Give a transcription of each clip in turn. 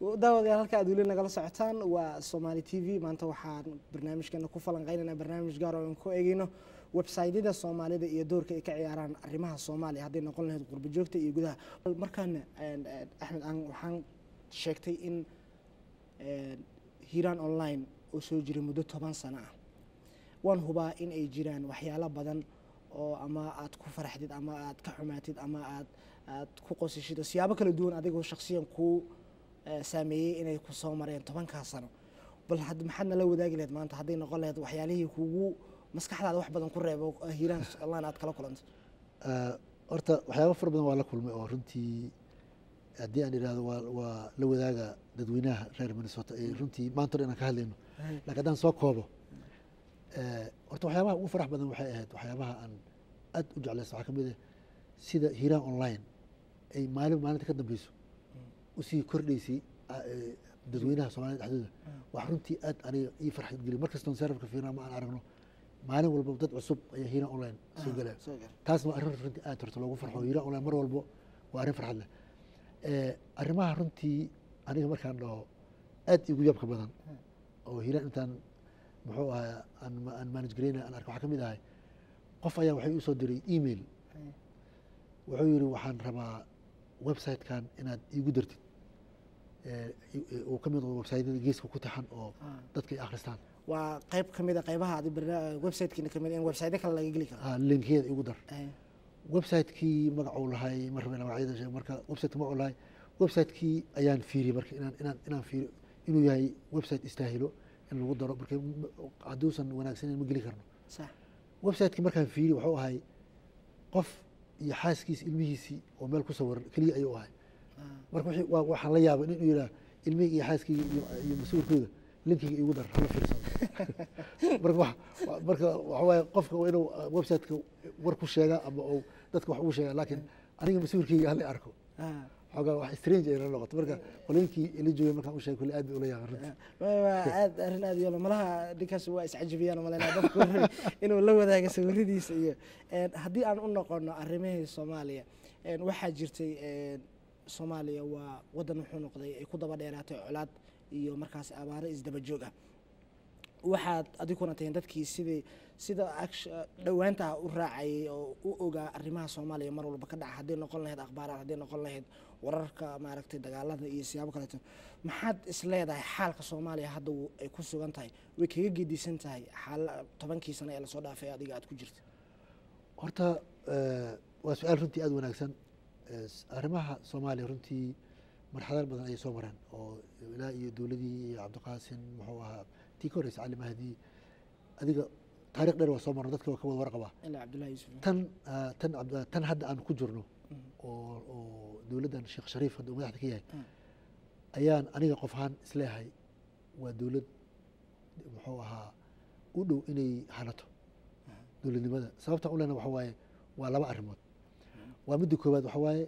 daawadayaal halka aad weli nagala socotaan waa somaali t v maanta waxaan barnaamijkeena ku falanqeynayna barnaamij gaar oo aan ku eegeyno websaydyada soomaalida iyo doorka ay ka ciyaaraan arrimaha soomaaliya hadday noqon lahayd qurbo joogta iyo gudaha markaana axmed aan waxaan sheegtay in hiiraan online oo soo jiray muddo toban sano ah waan hubaa in ay jiraan waxyaalo badan oo ama aad ku faraxdid ama aad ka xumaatid ama aad aad ku qosishid oo siyaabo kala duwan adigoo shaksiyan kuu saameeyey inay ku soo mareen tobankaa sano bal maxaad nala wadaagi lahayd maanta hadday noqon lahayd waxyaalihii kugu maskaxdaada wax badan ku reebo hiiraan online aad kala kulanto horta waxyaaba fara badan waa la kulmay oo runtii haddii aan idhahdo waa waa la wadaaga dadweynaha reer minnesota ee runtii maanta hor inaan ka hadlayno lakin haddaan soo koobo horta waxyaabaha ugu farax badan waxay ahayd waxyaabaha aan aad u jeclaysa waxaa kamid ah sida hiiraan online ay maalin maalinta ka dambeyso usii kordhaysay dadweynaha soomaalida dhexdooda wax runtii aad aniga ii farxad geliy mar kastoon sarafka fiirna ma aan aragno maalin walba dad cusub ayaa hiiraan online soo galaya taas waa arrin runtii aad horta loogu farxo hiiraan online mar walbo waa arrin farxad leh arrimaha runtii aniga markaan dhaho aad igu yaabka badan oo hiiraan intaan muxuu ahaa aan manage gareyna aan arka waxaa ka mid ahay qof ayaa waxay usoo diray email wuxuu yihi waxaan rabaa website-kan inaad iigu dartid uu ka mid websaytyada geeska ku taxan oo dadka ay akhristaan waa qayb kamid a qaybaha websitekiina kamid in website kale laga geli karo linkeeda igu dar website-kii magacuu lahay mar rabe magacyada sheeg marka website magacuu lahay website-kii ayaan fiiriyey marka inaan inaan inaan fiiriyo inuu yahay website istaahilo in lagu daro marka hadduusan wanaagsaneyn ma geli karno website-kii markaan fiiriy waxuu ahay qof iyo xaaskiisi ilmihiisii oo meel ku sawiran keliya ayuu ahay marka waxaan la yaabay inuu yihaa ilmihii iyo xaaskeyga iyo mas-uulkooda linkiga igu dar hala fiirsado marka marka waxa waaye qofka waa inuu website-ka war ku sheega ama uu dadka wax ugu sheega laakiin aniga mas-uulkeyga hala arko xoogaa wax strange ay la noqoto marka qolooyinkii ila joogay markaan u sheegay kulli aad bay ula yaabaan runtii aad arrin aad yolo malaha ninkaas waa iscajabiyaan malaynaa dadku inuu la wadaaga sawiradiisa iyo haddii aan u noqono arrimihii soomaaliya waxaa jirtay soomaaliya waa waddan wuxuu noqday ay ku daba dheeraatay colaad iyo markaas abaaro isdaba joog ah waxaad adiguna tahin dadkii sidii sida dhowaanta u raacayay oo u ogaa arrimaha soomaaliya mar walba ka dhaca hadday noqon lahayd akhbaaraad hadday noqon lahayd wararka maaragtay dagaalada iyo siyaabo kaleeto maxaad is leedahay xaalka soomaaliya hadda ay ku sugan tahay way kaga gedisan tahay xaal tobankii sano ee lasoo dhaafay adiga aad ku jirta horta waa su-aal runtii aada wanaagsan arrimaha soomaaliya runtii marxalad badan ayay soo mareen oo ilaa iyo dowladii iyo cabdiqaasin muxuu ahaa tii ka horeysa cali mahdi adiga taarikh dheer waa soo marno dadka waa ka wada warqabaa tan tan tan hadda aan ku jirno oo oo dowladdan sheekh shariif hadda uu madaxda ka yahay ayaan aniga qof ahaan isleehay waa dowlad muxuu ahaa u dhow inay hanato dowladnimada sababta u lena waxa waaye waa laba arrimood waa midda koowaad waxa waaye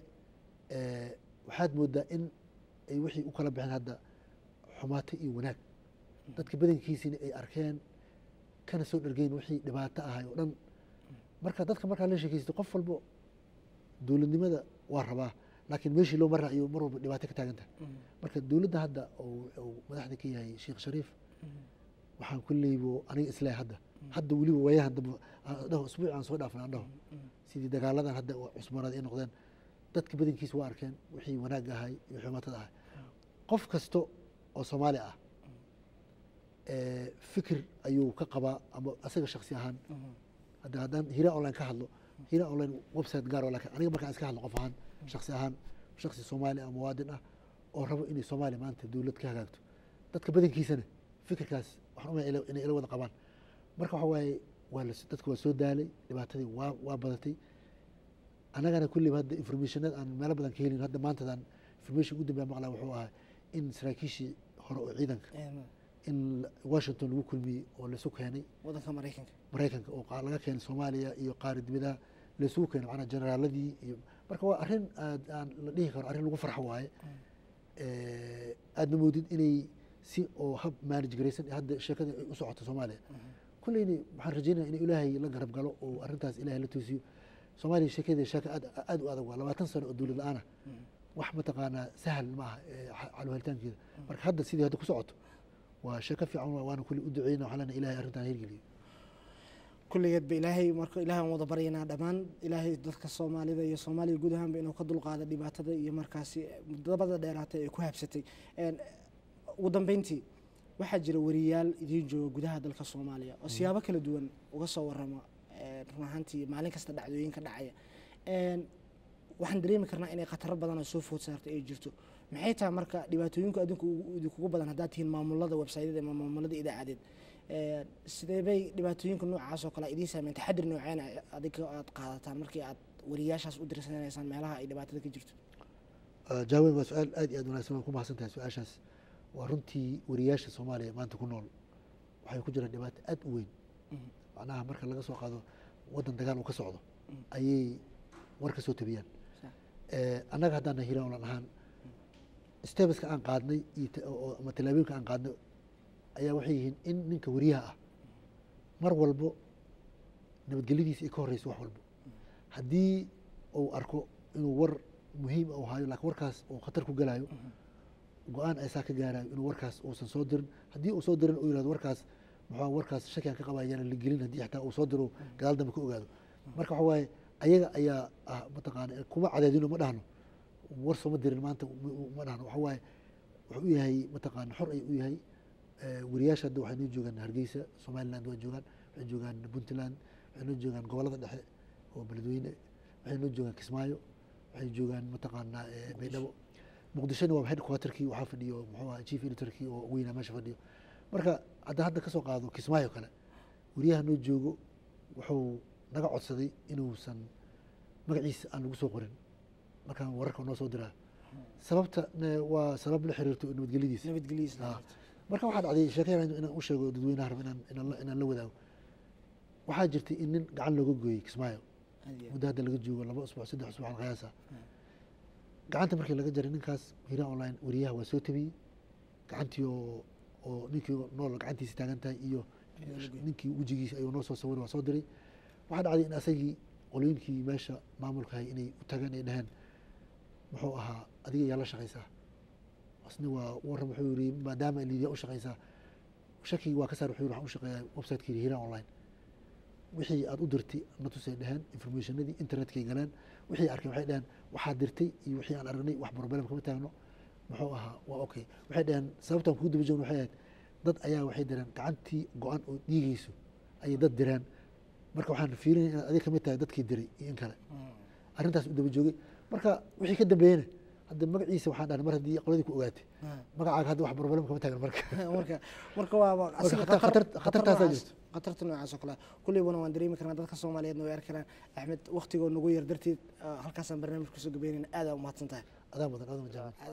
waxaad moodaa in ay wixii u kala baxeen hadda xumaato iyo wanaag dadka badankiisina ay arkeen kana soo dhergeyn wixii dhibaato ahay oo dhan marka dadka markaa la sheekeysto qof walbo dowladnimada waa rabaa laakiin meeshii loo mara ayuu mar walba dhibaato ka taagan tahay marka dowladda hadda uu madaxda ka yahay sheekh shariif waxaan kulleybo aniga isleehay hadda hadda weliba waayahan dambe dhaho usbuuc aan soo dhaafnay aan dhaho sidii dagaaladan hadda cusmanaad ay noqdeen dadka badankiisa waa arkeen wixii wanaag ahay iyo xumaatada ahay qof kasta oo soomaali ah fikir ayuu ka qabaa ama asaga shaksi ahaan hadda haddaan hira online ka hadlo hira online website gaar oo lakin aniga markaan iska hadlo qof ahaan shaksi ahaan shaksi soomaali ah muwaadin ah oo rabo inay soomaaliya maanta dowlad ka hagaagto dadka badankiisana fikirkaas waxaan umaya inay ila wada qabaan marka waxa waaye waa dadka waa soo daalay dhibaatadii waa waa badatay annagana kulliba hadda informationada aan meelo badan ka helin hadda maantadan information ugu dambeya maqlaa wuxuu ahaa in saraakiishii hore oo ciidanka in washington lagu kulmiyey oo laisu keenay wadanka maraykanka maraykanka oo laga keenay soomaaliya iyo qaari dibadaha laisugu keenay macnaa generaaladii iyo marka waa arrin aad aan la dhihi karo arrin lagu farxo waaye aadna moodid inay si oo hab manage garaysan hadda sheekada ay u socoto soomaaliya kulleyni waxaan rajeynaya in ilaahay la garab galo oo arrintaas ilaahay la toosiyo soomaaliya sheekadeeda sheeka aad aad u adag waa labaatan sano oo dowlad la-aan ah wax mataqaanaa sahal ma aha ee xa- xal helitaankeeda marka hadda sidii hadda ku socoto waa sheeko fiican waa- waana kulli u duceyna waxaa leenahay ilaahay arrintan hirgeliyo kulligeed ba ilaahay marka ilaahay aan wada baryanaa dhammaan ilaahay dadka soomaalida iyo soomaaliya guud ahaanba inuu ka dulqaado dhibaatada iyo markaasi dabada dheeraatay ee ku habsatay Een, ugu dambeyntii waxaa jira wariyaal idiin jooga gudaha dalka soomaaliya oo siyaabo kala duwan uga soo warama een, run ahaantii maalin kasta dhacdooyinka dhacaya Een, waxaan dareemi karnaa inay khataro badan oo soo food saartay ay jirto maxay tahay marka dhibaatooyinku adinku ugu- idinkugu badan haddaad tihiin maamulada websaydyada ama maamulada idaacadeed Een, sidee bay dhibaatooyinka noocaas oo kale idiin saameyn taxadir nooceen adiga aad qaadataan markii aad wariyaashaas u dirsanaysaan meelaha ay dhibaatada ka jirto jaawen waa su-aal aad iyo aad wanaagsan waan ku mahadsan tahay su-aashaas waa runtii wariyaasha soomaaliya maanta ku nool waxay ku jiraan dhibaato aad u weyn Mhm. macnaha marka laga soo qaado waddan dagaal uu ka socdo ayay war ka soo tabiyaan Sax. Eh, annaga haddaan nahay hiiraan olan ahaan stebeska aan qaadnay iyo ta- oo- oo- ama tallaabooyinka aan qaadnay ayaa waxay yihiin in ninka wariyaha ah mar walbo nabadgelyadiisa ay ka horreyso wax walbo haddii uu arko inuu war muhiim uu hayo laakiin warkaas uu khatar ku galayo go-aan ay saa ka gaarayo inuu warkaas uusan soo dirin haddii uu soo dirin uu yihahdo warkaas muxuu warkaas shaki aan ka qabaa ayaana la gelin haddii xataa uu soo diro gadaal dambe ka ogaado marka waxa waaye ayaga ayaa ah mataqaana kuma cadaadino ma dhahno war sooma dirin maanta ma- ma dhahno waxa waaye wuxuu u yahay mataqaana xor ay u yahay Eh, wariyaasha hadda waxay noo joogaan hargeysa somaliland waa joogaan waxay joogaan puntland waxay noo joogaan gobolada dhexe oo beledweyne waxay noo joogaan kismaayo waxay joogaan mataqaanaa eh, baydhabo muqdishona waa headquarterkii waxaa fadhiyo muxuu ahaa chief editorkii oo weynaa meesha fadhiyo marka hadda hadda kasoo qaado kismaayo kale wariyaha noo joogo wuxuu naga codsaday inuusan magaciisa aan lagu soo qorin markaan wararka noo soo diraa sababta ne- waa sabab la xiriirto nabadgelyadiisa nabadgelyadiisa Ah. marka waxaa dhacday sheekayaan inaan u sheego dadweynaha raba inaan inaan la- inaan la wadaago waxaa jirtay in nin gacan looga gooyey kismaayo muddo hadda laga joogo laba usbuuc saddex usbuuc aan qiyaasa gacanta markii laga jaray ninkaas hiiraan online wariyaha waa soo tabiyey gacantii oo oo ninkii nool gacantiisa taagan tahay iyo ninkii wejigiisa ayuu noo soo sawiray waa soo diray waxaa dhacday in asagii qolooyinkii meesha maamulka hay inay u tageen ay dhaheen muxuu ahaa adiga ayaa la shaqaysaa asna waa warran wuxuu yiri maadaama liidiya u shaqaysaa shakigi waa ka saar wuxuu yiri waxaan u shaqeeyaa website-kii hiiraan online wixii aad u dirtay na tusay dheheen informationadii internetkay galeen wixii arkay waxay dheheen waxaad dirtay iyo wixii aan aragnay wax problem kama taagno muxuu ahaa waa okay waxay dheheen sababtaan kugu daba joogno waxay ahayd dad ayaa waxay direen gacantii go-an oo dhiigayso ayay dad direen marka waxaan fiirinaya inaad adiga kamid tahay dadkii diray iyo in kale arrintaas u daba joogay marka wixii ka dambeeyena hadda magaciisa waxaan dhahnay mar haddii qoladii ku ogaatay magacaaga hadda wax problem kama taagan marka marka marka waaba asiga khatar- khatar- khatar- khatar khatartaasaa noocaas- jirto. khatarta noocaas oo kale kullibana waan dareemi karnaa dadka soomaaliyeedna way arki karaan axmed waktigoo nagu yar darteed ah, halkaasaan barnaamij kusoo gabeynayna aad aa umahadsan tahay adaa mudan adaa mudan